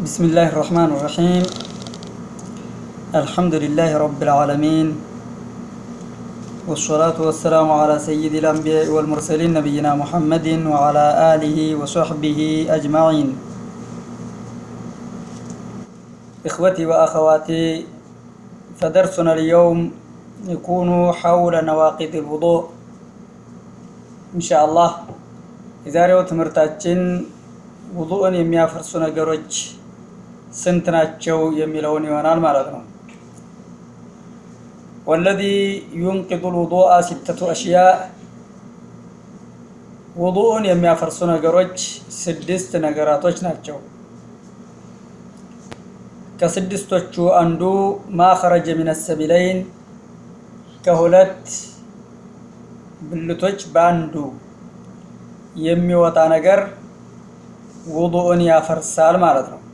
بسم الله الرحمن الرحيم الحمد لله رب العالمين والصلاة والسلام على سيد الأنبياء والمرسلين نبينا محمد وعلى آله وصحبه أجمعين إخوتي وأخواتي فدرسنا اليوم يكون حول نواقض الوضوء إن شاء الله የዛሬው ትምህርታችን ውዱእን የሚያፈርሱ ነገሮች ስንት ናቸው የሚለውን ይሆናል ማለት ነው ወለዚ ዩንቂዱ ልውዱአ ሲተቱ አሽያ ውዱእን የሚያፈርሱ ነገሮች ስድስት ነገራቶች ናቸው ከስድስቶቹ አንዱ ማ ኸረጀ ሚነ ሰቢለይን ከሁለት ብልቶች በአንዱ የሚወጣ ነገር ውዱእን ያፈርሳል ማለት ነው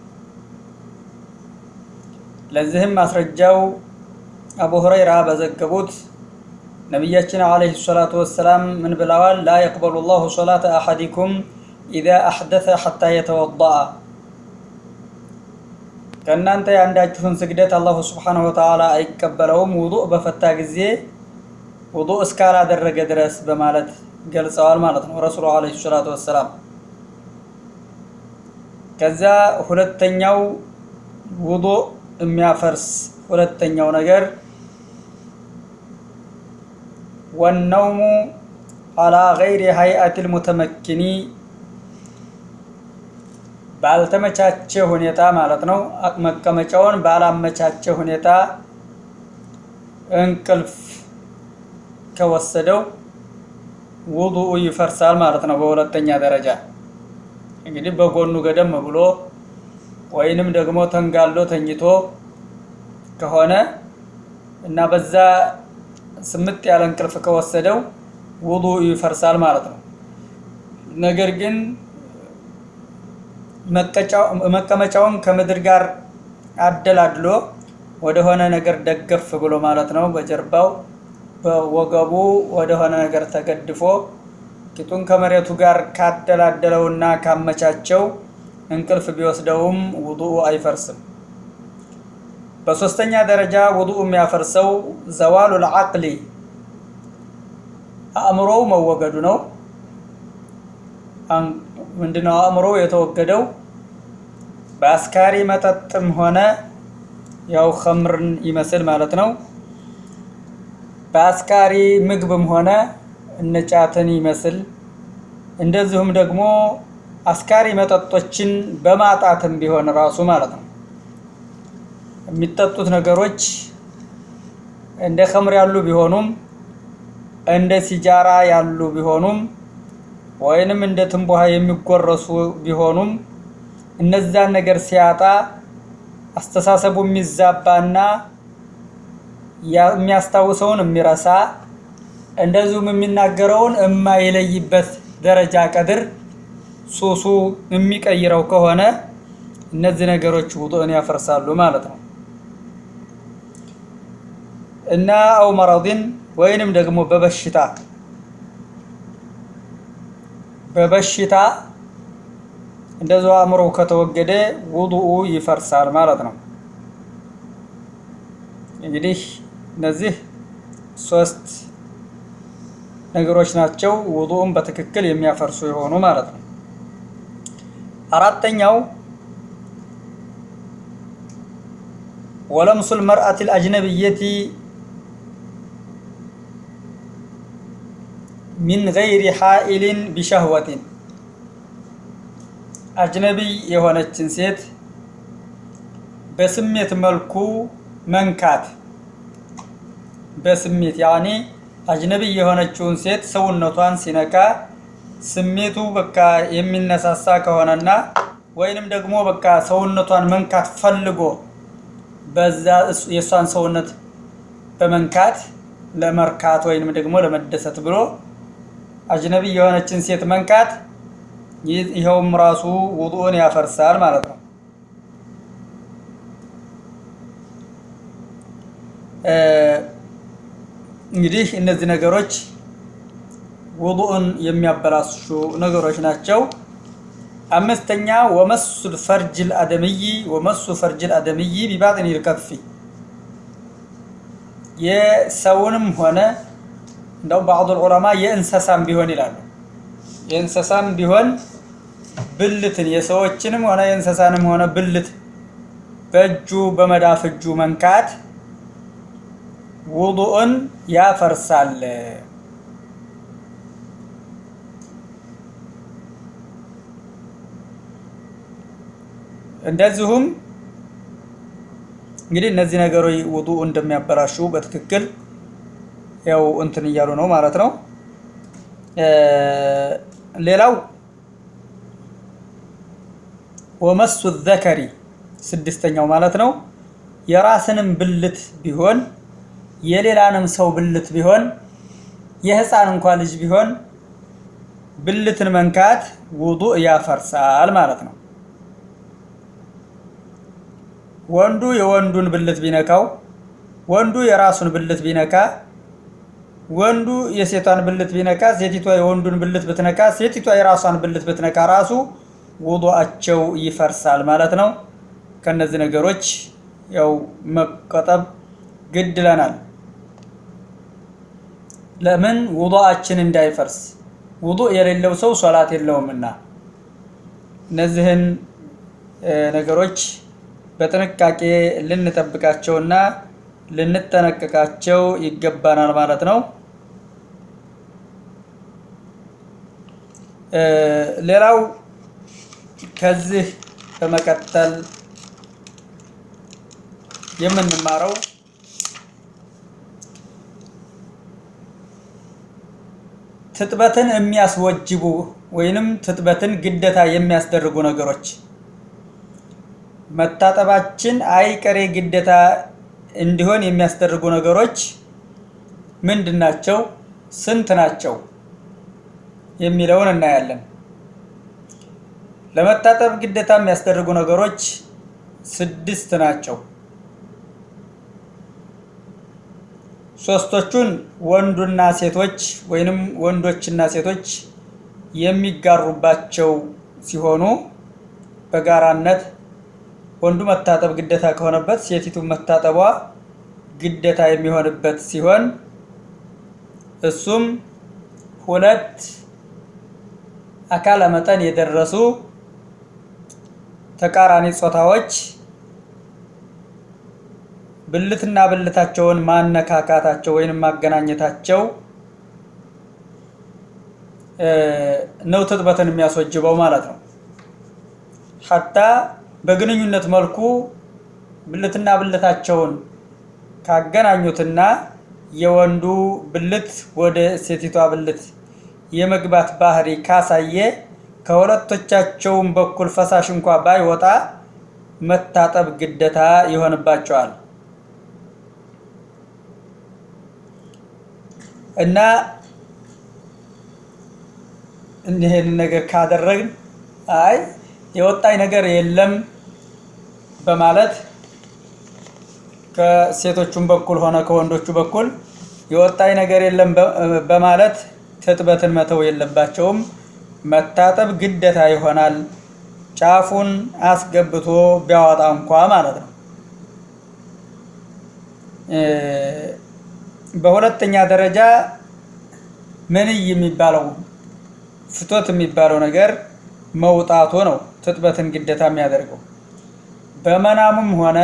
ለዚህም ማስረጃው አቡ ሁረይራ በዘገቡት ነቢያችን አለይሂ ሰላቱ ወሰላም ምን ብለዋል ላ የቅበሉ ላሁ ሶላተ አሐዲኩም ኢዛ አሕደተ ሐታ የተወዳአ ከእናንተ የአንዳችሁን ስግደት አላሁ ስብሓነሁ ወተዓላ አይቀበለውም ውዱእ በፈታ ጊዜ ውዱእ እስካላደረገ ድረስ በማለት ገልጸዋል ማለት ነው ረሱሉ አለይሂ ሰላቱ ወሰላም ከዛ ሁለተኛው ውዱእ የሚያፈርስ ሁለተኛው ነገር ወነውሙ አላ ገይሪ ሀይአት ልሙተመኪኒ ባልተመቻቸ ሁኔታ ማለት ነው መቀመጫውን ባላመቻቸ ሁኔታ እንቅልፍ ከወሰደው ውዱኡ ይፈርሳል ማለት ነው በሁለተኛ ደረጃ እንግዲህ በጎኑ ገደም ብሎ ወይንም ደግሞ ተንጋሎ ተኝቶ ከሆነ እና በዛ ስምጥ ያለ እንቅልፍ ከወሰደው ውዱኡ ይፈርሳል ማለት ነው ነገር ግን መቀመጫውን ከምድር ጋር አደላድሎ ወደሆነ ነገር ደገፍ ብሎ ማለት ነው በጀርባው በወገቡ ወደሆነ ነገር ተገድፎ ቂጡን ከመሬቱ ጋር ካደላደለውና ካመቻቸው እንቅልፍ ቢወስደውም ውዱኡ አይፈርስም በሶስተኛ ደረጃ ውዱኡ የሚያፈርሰው ዘዋሉ ልዓቅሊ አእምሮው መወገዱ ነው ምንድነው አእምሮ የተወገደው በአስካሪ መጠጥም ሆነ ያው ከምርን ይመስል ማለት ነው በአስካሪ ምግብም ሆነ እነጫትን ይመስል እንደዚሁም ደግሞ አስካሪ መጠጦችን በማጣትም ቢሆን ራሱ ማለት ነው የሚጠጡት ነገሮች እንደ ከምር ያሉ ቢሆኑም እንደ ሲጃራ ያሉ ቢሆኑም ወይንም እንደ ትንቦሃ የሚጎረሱ ቢሆኑም እነዛን ነገር ሲያጣ አስተሳሰቡ የሚዛባና የሚያስታውሰውን የሚረሳ እንደዚሁም የሚናገረውን የማይለይበት ደረጃ ቀድር ሱሱ የሚቀይረው ከሆነ እነዚህ ነገሮች ውዱእን ያፈርሳሉ ማለት ነው እና አው መረድን ወይንም ደግሞ በበሽታ በበሽታ እንደዚሁ አእምሮ ከተወገደ ውዱኡ ይፈርሳል ማለት ነው እንግዲህ እነዚህ ሶስት ነገሮች ናቸው ውዱኡን በትክክል የሚያፈርሱ የሆኑ ማለት ነው አራተኛው ወለምሱ ልመርአት ልአጅነብየቲ ሚን ገይሪ ሓኢልን ቢሸህወትን አጅነቢይ የሆነችን ሴት በስሜት መልኩ መንካት በስሜት ያኔ አጅነቢይ የሆነችውን ሴት ሰውነቷን ሲነካ ስሜቱ በቃ የሚነሳሳ ከሆነና ወይንም ደግሞ በቃ ሰውነቷን መንካት ፈልጎ በዛ የእሷን ሰውነት በመንካት ለመርካት ወይንም ደግሞ ለመደሰት ብሎ አጅነቢይ የሆነችን ሴት መንካት ይኸውም ራሱ ውዱእን ያፈርሳል ማለት ነው እንግዲህ እነዚህ ነገሮች ውዱእን የሚያበላሹ ነገሮች ናቸው አምስተኛ ወመሱል ፈርጅል አደምይ ወመሱ ፈርጅል አደምይ ቢባጥን ይልከፊ የሰውንም ሆነ እንደውም ባዕዱ ዑለማ የእንሰሳም ቢሆን ይላሉ። የእንሰሳም ቢሆን ብልትን የሰዎችንም ሆነ የእንሰሳንም ሆነ ብልት በእጁ በመዳፍ እጁ መንካት ውዱእን ያፈርሳል። እንደዚሁም እንግዲህ እነዚህ ነገሮች ውዱእ እንደሚያበላሹ በትክክል ያው እንትን እያሉ ነው ማለት ነው። ሌላው ወመሱ ዘከሪ ስድስተኛው ማለት ነው የራስንም ብልት ቢሆን የሌላንም ሰው ብልት ቢሆን የህፃን እንኳ ልጅ ቢሆን ብልትን መንካት ውዱእ ያፈርሳል ማለት ነው። ወንዱ የወንዱን ብልት ቢነካው፣ ወንዱ የራሱን ብልት ቢነካ፣ ወንዱ የሴቷን ብልት ቢነካ፣ ሴቲቷ የወንዱን ብልት ብትነካ፣ ሴቲቷ የራሷን ብልት ብትነካ ራሱ ውዱአቸው ይፈርሳል ማለት ነው። ከነዚህ ነገሮች ያው መቆጠብ ግድ ይለናል። ለምን ውዱአችን እንዳይፈርስ። ውዱእ የሌለው ሰው ሶላት የለውምና እነዚህን ነገሮች በጥንቃቄ ልንጠብቃቸውና ልንጠነቀቃቸው ይገባናል ማለት ነው። ሌላው ከዚህ በመቀጠል የምንማረው ትጥበትን የሚያስወጅቡ ወይንም ትጥበትን ግዴታ የሚያስደርጉ ነገሮች መታጠባችን አይቀሬ ግዴታ እንዲሆን የሚያስደርጉ ነገሮች ምንድን ናቸው? ስንት ናቸው? የሚለውን እናያለን። ለመታጠብ ግዴታ የሚያስደርጉ ነገሮች ስድስት ናቸው። ሶስቶቹን ወንዱና ሴቶች ወይንም ወንዶችና ሴቶች የሚጋሩባቸው ሲሆኑ በጋራነት ወንዱ መታጠብ ግዴታ ከሆነበት ሴቲቱ መታጠቧ ግዴታ የሚሆንበት ሲሆን እሱም ሁለት አካለ መጠን የደረሱ ተቃራኒ ጾታዎች ብልትና ብልታቸውን ማነካካታቸው ወይንም ማገናኘታቸው ነው ትጥበትን የሚያስወጅበው ማለት ነው። ሀታ በግንኙነት መልኩ ብልትና ብልታቸውን ካገናኙትና የወንዱ ብልት ወደ ሴቲቷ ብልት የመግባት ባህሪ ካሳየ ከሁለቶቻቸውም በኩል ፈሳሽ እንኳ ባይወጣ መታጠብ ግዴታ ይሆንባቸዋል እና ይህን ነገር ካደረግን አይ የወጣኝ ነገር የለም በማለት ከሴቶቹም በኩል ሆነ ከወንዶቹ በኩል የወጣኝ ነገር የለም በማለት ትጥበትን መተው የለባቸውም። መታጠብ ግዴታ ይሆናል። ጫፉን አስገብቶ ቢያወጣ እንኳ ማለት ነው። በሁለተኛ ደረጃ መንይ የሚባለው ፍቶት የሚባለው ነገር መውጣቱ ነው ትጥበትን ግዴታ የሚያደርገው። በመናሙም ሆነ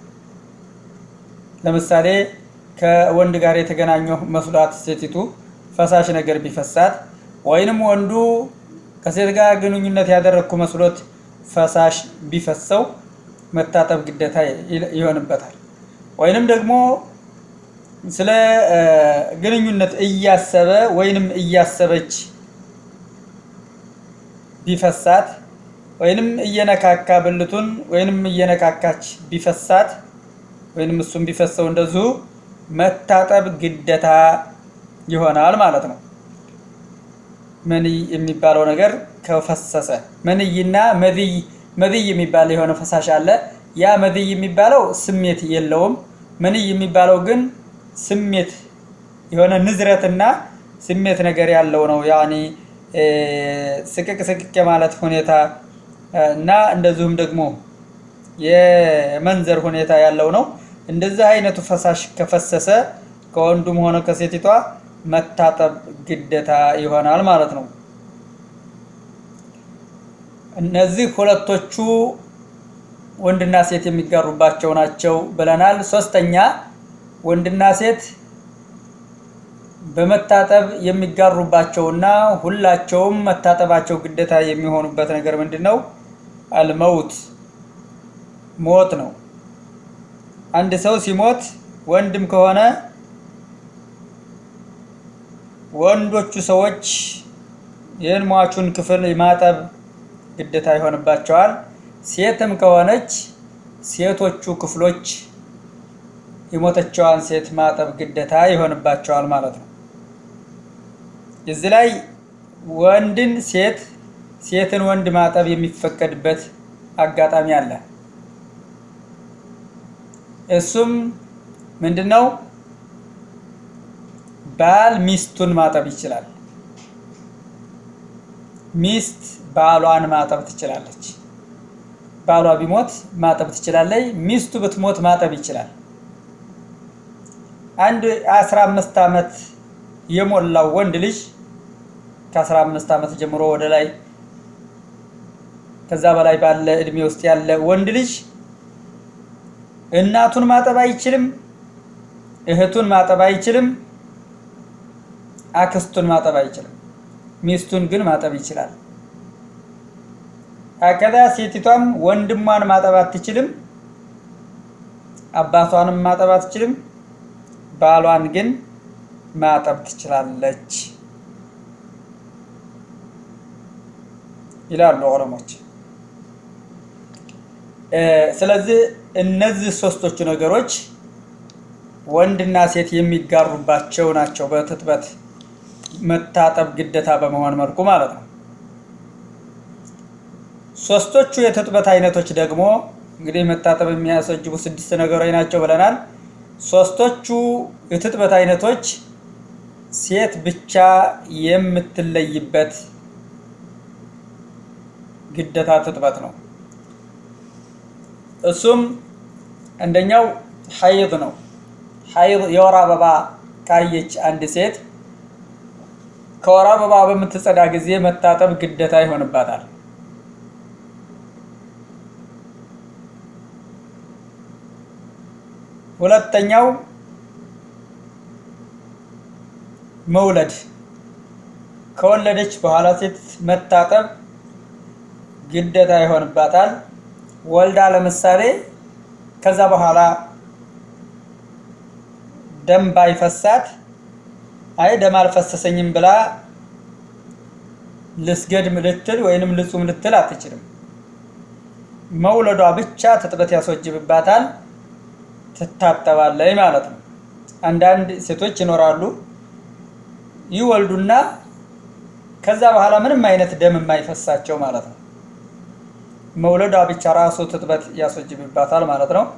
ለምሳሌ ከወንድ ጋር የተገናኘው መስሏት ሴቲቱ ፈሳሽ ነገር ቢፈሳት ወይንም ወንዱ ከሴት ጋር ግንኙነት ያደረግኩ መስሎት ፈሳሽ ቢፈሰው መታጠብ ግዴታ ይሆንበታል። ወይንም ደግሞ ስለ ግንኙነት እያሰበ ወይንም እያሰበች ቢፈሳት ወይንም እየነካካ ብልቱን ወይንም እየነካካች ቢፈሳት ወይንም እሱም ቢፈሰው እንደዚሁ መታጠብ ግዴታ ይሆናል ማለት ነው። መንይ የሚባለው ነገር ከፈሰሰ መንይና መድይ መድይ የሚባል የሆነ ፈሳሽ አለ። ያ መድይ የሚባለው ስሜት የለውም። መንይ የሚባለው ግን ስሜት የሆነ ንዝረትና ስሜት ነገር ያለው ነው። ያኔ ስቅቅ ስቅቅ የማለት ሁኔታ እና እንደዚሁም ደግሞ የመንዘር ሁኔታ ያለው ነው። እንደዚህ አይነቱ ፈሳሽ ከፈሰሰ ከወንዱም ሆነ ከሴቲቷ መታጠብ ግዴታ ይሆናል ማለት ነው። እነዚህ ሁለቶቹ ወንድና ሴት የሚጋሩባቸው ናቸው ብለናል። ሶስተኛ ወንድና ሴት በመታጠብ የሚጋሩባቸውና ሁላቸውም መታጠባቸው ግዴታ የሚሆኑበት ነገር ምንድን ነው? አልመውት ሞት ነው። አንድ ሰው ሲሞት ወንድም ከሆነ ወንዶቹ ሰዎች ይህን ሟቹን ክፍል ማጠብ ግዴታ ይሆንባቸዋል። ሴትም ከሆነች ሴቶቹ ክፍሎች የሞተችዋን ሴት ማጠብ ግዴታ ይሆንባቸዋል ማለት ነው። እዚህ ላይ ወንድን ሴት ሴትን ወንድ ማጠብ የሚፈቀድበት አጋጣሚ አለ። እሱም ምንድን ነው? ባል ሚስቱን ማጠብ ይችላል። ሚስት ባሏን ማጠብ ትችላለች። ባሏ ቢሞት ማጠብ ትችላለች። ሚስቱ ብትሞት ማጠብ ይችላል። አንድ አስራ አምስት ዓመት የሞላው ወንድ ልጅ ከአስራ አምስት ዓመት ጀምሮ ወደ ላይ ከዛ በላይ ባለ እድሜ ውስጥ ያለ ወንድ ልጅ እናቱን ማጠብ አይችልም፣ እህቱን ማጠብ አይችልም፣ አክስቱን ማጠብ አይችልም። ሚስቱን ግን ማጠብ ይችላል። አከዛ ሴቲቷም ወንድሟን ማጠብ አትችልም፣ አባቷንም ማጠብ አትችልም፣ ባሏን ግን ማጠብ ትችላለች ይላሉ ዑለሞች። ስለዚህ እነዚህ ሶስቶቹ ነገሮች ወንድና ሴት የሚጋሩባቸው ናቸው፣ በትጥበት መታጠብ ግዴታ በመሆን መልኩ ማለት ነው። ሶስቶቹ የትጥበት አይነቶች ደግሞ እንግዲህ መታጠብ የሚያስወጅቡ ስድስት ነገሮች ናቸው ብለናል። ሶስቶቹ የትጥበት አይነቶች ሴት ብቻ የምትለይበት ግዴታ ትጥበት ነው። እሱም አንደኛው ሐይድ ነው። ሐይድ የወር አበባ ካየች አንድ ሴት ከወር አበባ በምትጸዳ ጊዜ መታጠብ ግዴታ ይሆንባታል። ሁለተኛው መውለድ ከወለደች በኋላ ሴት መታጠብ ግዴታ ይሆንባታል። ወልዳ ለምሳሌ ከዛ በኋላ ደም ባይፈሳት አይ ደም አልፈሰሰኝም ብላ ልስገድም ልትል ወይንም ልጹም ልትል አትችልም። መውለዷ ብቻ ትጥበት ያስወጅብባታል፣ ትታጠባለች ማለት ነው። አንዳንድ ሴቶች ይኖራሉ ይወልዱና ከዛ በኋላ ምንም አይነት ደም የማይፈሳቸው ማለት ነው። መውለዷ ብቻ ራሱ ትጥበት ያስወጅብባታል ማለት ነው።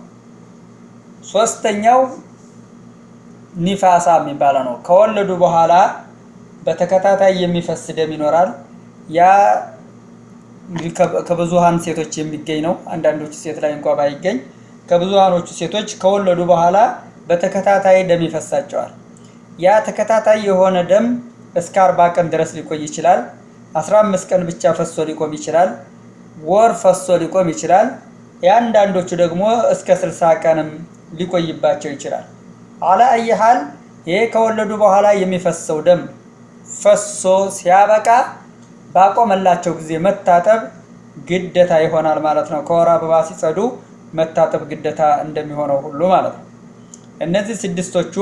ሶስተኛው ኒፋሳ የሚባለው ነው። ከወለዱ በኋላ በተከታታይ የሚፈስ ደም ይኖራል። ያ እንግዲህ ከብዙሃን ሴቶች የሚገኝ ነው። አንዳንዶቹ ሴት ላይ እንኳ ባይገኝ ከብዙሃኖቹ ሴቶች ከወለዱ በኋላ በተከታታይ ደም ይፈሳቸዋል። ያ ተከታታይ የሆነ ደም እስከ አርባ ቀን ድረስ ሊቆይ ይችላል። አስራ አምስት ቀን ብቻ ፈሶ ሊቆም ይችላል። ወር ፈሶ ሊቆም ይችላል። የአንዳንዶቹ ደግሞ እስከ ስልሳ ቀንም ሊቆይባቸው ይችላል። አላ አየሃል ይሄ ከወለዱ በኋላ የሚፈሰው ደም ፈሶ ሲያበቃ ባቆመላቸው ጊዜ መታጠብ ግደታ ይሆናል ማለት ነው። ከወር አበባ ሲጸዱ መታጠብ ግደታ እንደሚሆነው ሁሉ ማለት ነው። እነዚህ ስድስቶቹ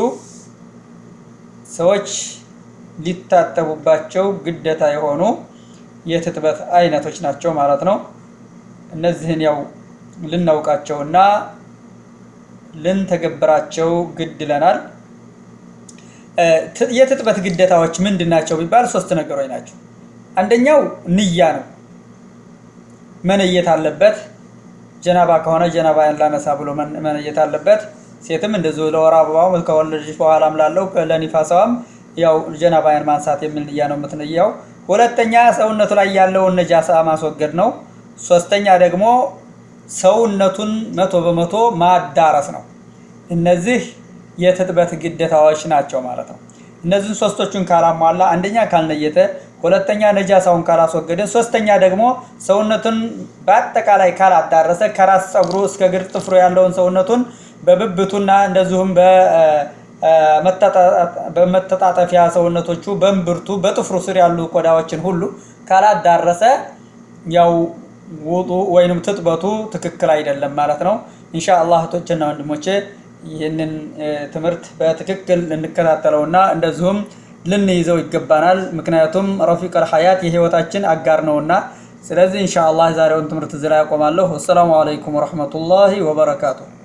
ሰዎች ሊታጠቡባቸው ግደታ የሆኑ የትጥበት አይነቶች ናቸው ማለት ነው። እነዚህን ያው ልናውቃቸውና ልንተገብራቸው ግድ ይለናል። የትጥበት ግዴታዎች ምንድን ናቸው ቢባል ሶስት ነገሮች ናቸው። አንደኛው ንያ ነው። መነየት አለበት። ጀናባ ከሆነ ጀናባን ላነሳ ብሎ መነየት አለበት። ሴትም እንደዚሁ ለወር አበባው ከወለደች በኋላም ላለው ለኒፋሳዋም ያው ጀናባያን ማንሳት የሚል ንያ ነው የምትነያው። ሁለተኛ ሰውነቱ ላይ ያለውን ነጃሳ ማስወገድ ነው። ሶስተኛ ደግሞ ሰውነቱን መቶ በመቶ ማዳረስ ነው። እነዚህ የትጥበት ግዴታዎች ናቸው ማለት ነው። እነዚህን ሶስቶቹን ካላሟላ፣ አንደኛ ካልነየተ፣ ሁለተኛ ነጃሳውን ካላስወገደ፣ ሶስተኛ ደግሞ ሰውነቱን በአጠቃላይ ካላዳረሰ ከራስ ፀጉሩ እስከ እግር ጥፍሩ ያለውን ሰውነቱን በብብቱና እንደዚሁም በመተጣጠፊያ ሰውነቶቹ በእምብርቱ በጥፍሩ ስር ያሉ ቆዳዎችን ሁሉ ካላዳረሰ ያው ውጡ ወይንም ትጥበቱ ትክክል አይደለም ማለት ነው። ኢንሻአላህ እህቶችና ወንድሞቼ ይህንን ትምህርት በትክክል ልንከታተለውና እንደዚሁም ልንይዘው ይገባናል። ምክንያቱም ረፊቀል ሀያት የህይወታችን አጋር ነውና። ስለዚህ ኢንሻአላህ ዛሬውን ትምህርት እዚህ ላይ ያቆማለሁ። አሰላሙ አለይኩም ወረህመቱላሂ ወበረካቱሁ።